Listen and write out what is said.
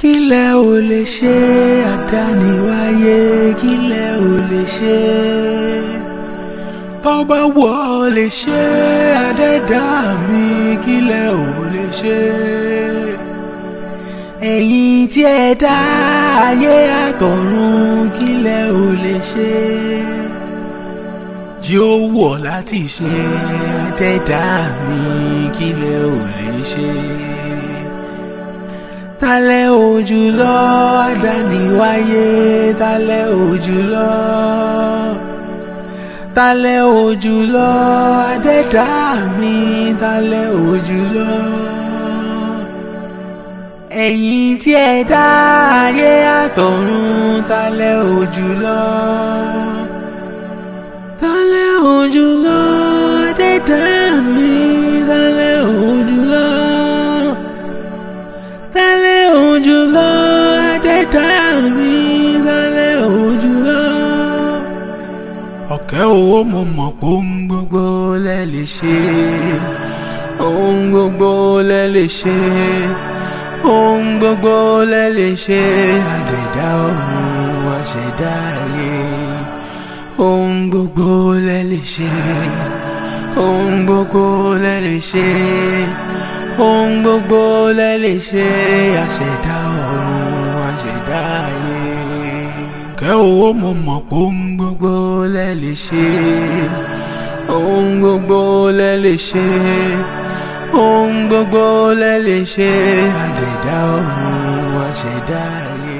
kílẹ̀ ò lè ṣe àdániwáyé kílẹ̀ ò lè ṣe bọ́bá wọ̀ ọ́ lè ṣe àdẹ́dá mi kílẹ̀ ò lè ṣe ẹ̀yin tí ẹ dá ayé àtọ̀run kílẹ̀ ò lè ṣe yóò wọ̀ láti ṣe àdẹ́dá mi kílẹ̀ ò lè ṣe talẹ̀ òjùlọ àdániwáyé talẹ̀ òjùlọ talẹ̀ òjùlọ àdẹ́dá mi talẹ̀ òjùlọ ẹ̀yin tí ẹ dá ayé àtọ̀run talẹ̀ òjùlọ talẹ̀ òjùlọ àdẹ́dá mi talẹ̀ òjùlọ talẹ̀ òjùlọ àdẹ́dá mi talẹ̀ òjùlọ. ọ̀kẹ́ owó mo mọ̀ pé ohun gbogbo lẹ lè ṣe ohun gbogbo lẹ lè ṣe ohun gbogbo lẹ lè ṣe àdẹ̀dá ọ̀run àṣẹ̀dá ayé ohun gbogbo lẹ lè ṣe ohun gbogbo lẹ lè ṣe ohun gbogbo lẹ lè ṣe àṣẹ̀dá ọ̀run àṣẹ̀dá ayé. kẹ́ owó mo mọ̀ pé ohun gbogbo lẹ lè ṣe ohun gbogbo lẹ lè ṣe ohun gbogbo lẹ lè ṣe àṣẹ̀dá ọ̀run àṣẹ̀dá ayé.